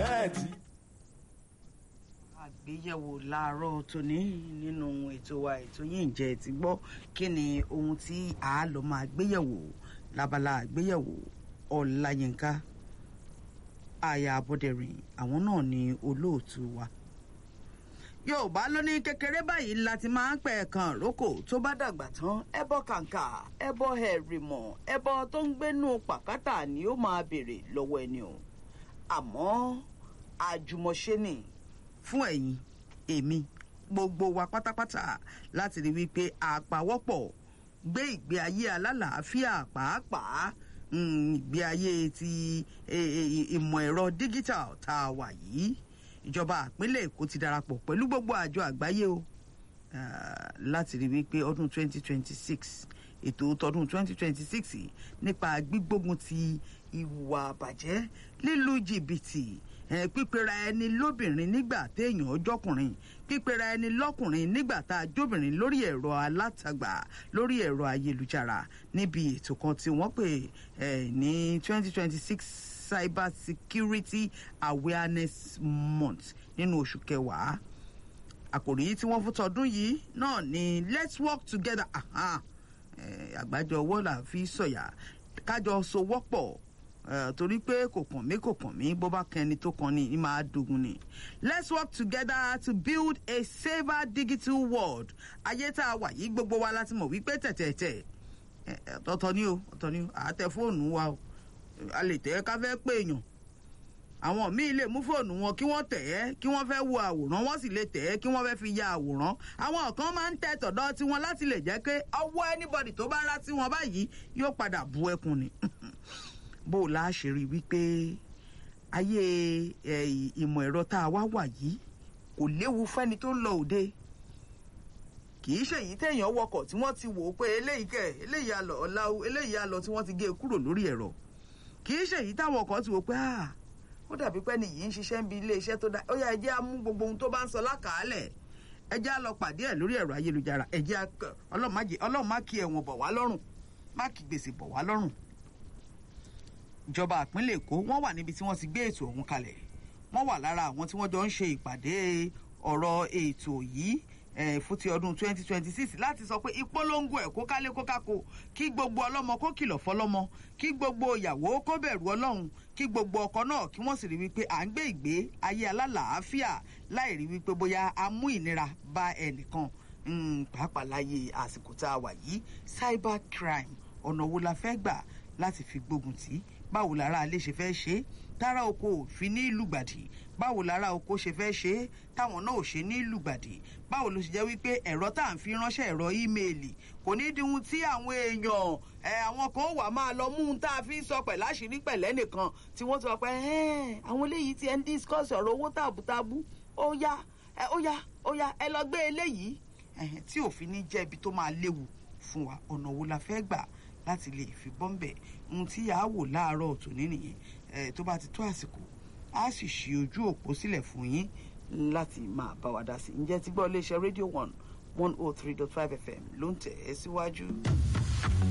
nẹ́ẹ̀tì. àgbéyẹ̀wò láàárọ̀ tòní nínú ètò wa ètò yìí ǹjẹ́ ti gbọ́ kí ni ohun tí a lọ máa gbéyẹ̀wò lábala àgbéyẹ̀wò ọ̀làyínká àyà abọ́dẹ̀rìn àwọn náà ni olóòtú wa yorùbá ló ní kékeré báyìí láti máa ń pẹ̀ kan rókò tó bá dàgbà tán ẹbọ kàǹkà ẹbọ ẹ̀rìmọ̀ ẹbọ tó ń gbénú pàkátà ni ó máa béèrè lọ́wọ́ ẹni o àmọ́ àjùmọ̀ṣe ni fún ẹ̀yin èmi gbogbo wa pátápátá láti rí wípé àpawọ́pọ̀ gbé ìgbé ayé alálàáfíà pàápàá ìgbé ayé ti ìmọ̀ ẹ̀rọ digital tá a wà yìí ìjọba àpínlẹ̀ èkó ti darapọ̀ pẹ̀lú gbogbo àjọ àgbáyé o láti rí wípé ọdún 2026 ètò tọdún 2026 nípa gbígbógun ti ìwà àbàjẹ́ lílu jìbìtì pípera ẹni lóbìnrin nígbà téèyàn ọjọ́kùnrin pípera ẹni lọ́kùnrin nígbà tá a jóbìnrin lórí ẹ̀rọ alátagbà lórí ẹ̀rọ ayélujára níbi ètò kan tí wọ́n pè ní 2026 cyber security awareness month nínú oṣù kẹwàá àkòrí tí wọ́n fún tọdún yìí náà ni let's work together àgbájọ ọwọ́ là fi sọ̀yà kájọ sowọ́pọ̀ torí pé kò kàn mí kò kàn mí bó bá kẹni tó kàn ní máa dogun ni let's work together to build a safer digital world ayé tá a wà yìí gbogbo wa láti mọ̀ wípé tẹ̀tẹ̀tẹ̀ ọ̀tọ̀ ni o ọ̀tọ̀ ni o àtẹ fóònù wa o a lè tẹ̀ ẹ́ ká fẹ́ pé èèyàn àwọn míì lè mú fóònù wọn kí wọ́n tẹ̀ ẹ́ kí wọ́n fẹ́ wo àwòrán wọ́n sì lè tẹ̀ ẹ́ kí wọ́n fẹ́ fi ya àwòrán àwọn kan máa ń tẹ tọ̀dọ̀ tiwọn láti lè jẹ́ pé ọwọ́ anybody tó bá rá sí wọn báyìí yóò padà bu ẹkùn ni bó o la ṣe rí wípé ayé ìmọ̀ ẹ̀rọ tá a wá wà yìí kò léwu fẹ́ni tó ń lọ òde kì í ṣèyí téèyàn wọkọ̀ tí wọ́n ti wò ó pé eléyìí kẹ̀ eléyìí alọ̀ ọ̀làwọ̀ eléyìí alọ̀ tí wọ́n ti gé e kúrò lórí ẹ̀rọ kì í ṣèyí táwọn kan ti wò pé ah ó dàbí pé nìyí ń ṣiṣẹ́ ń bi ilé iṣẹ́ tó dá ó yá ẹ jẹ́ á mú gbogbo ohun tó bá ń sọ lákàálẹ̀ ẹ jẹ́ á lọ pàdé ẹ̀ lórí ẹ̀rọ ayélujára ẹ jẹ́ ọlọ́run má kí ẹ̀wọ̀n bọ̀ wá lọ́rùn má kí gbèsè bọ̀ wá lọ́rùn ìjọba ìpínlẹ̀ èkó wọ́n wà níbi tí wọ́n ti gbé ètò ọ̀hún kalẹ̀ wọ́n wà lára àwọn tí wọ́n jọ ń ṣe ìpàdé ọ̀rọ̀ ètò yìí fún ti ọdún 2026 láti sọ pé ìpolongo ẹ̀ kó kálé kó kákó kí gbogbo ọlọ́mọ kó kìlọ̀ fọlọ́mọ kí gbogbo ìyàwó kó bẹ̀rù ọlọ́run kí gbogbo ọkọ náà kí wọ́n sì rí wípé à ń gbé ìgbé ayé alálàáfíà láì rí wípé bóyá a mú ìnira bá ẹnìkan pàápàá láyé àsìkò tá a wà yìí cyber crime ọ̀nà wo la fẹ́ gbà láti fi gbógun tì í báwo lára alẹ́ ṣe fẹ́ ṣe é tára oko òfin ní lùgbàdì báwo lára oko ṣe fẹ́ ṣe é táwọn náà ò ṣe ní lùgbàdì báwo ló ṣe jẹ́ wípé ẹ̀rọ tá à ń fi ránṣẹ́ ẹ̀rọ ímeèlì kò ní dihun tí àwọn èèyàn ẹ̀ àwọn kan wà máa lọ mú un tá a fi ń sọ pẹ̀ láṣìírí pẹ̀lẹ́ nìkan tí wọ́n ti sọ pé àwọn eléyìí ti ẹ̀ ń discuss ọ̀rọ̀ owó tàbútàbú ó yá ó yá ó yá ẹ lọ gbé eléyìí tí òfin ní jẹ́ ibi tó máa léwu fún wa ọ̀nà wo la fẹ́ gbà láti lè fi bọ́m̀bẹ̀ ohun tí a wò láàárọ̀ tòní nìyẹn tó bá ti tó àsìkò a sì ṣí ojú òpó sílẹ̀ fún yín láti máa bá wa dá sí i ǹjẹ́ tí gbọ́ iléeṣẹ́ rédíò one one oh three dot five fm ló ń tẹ̀ ẹ́ síwájú.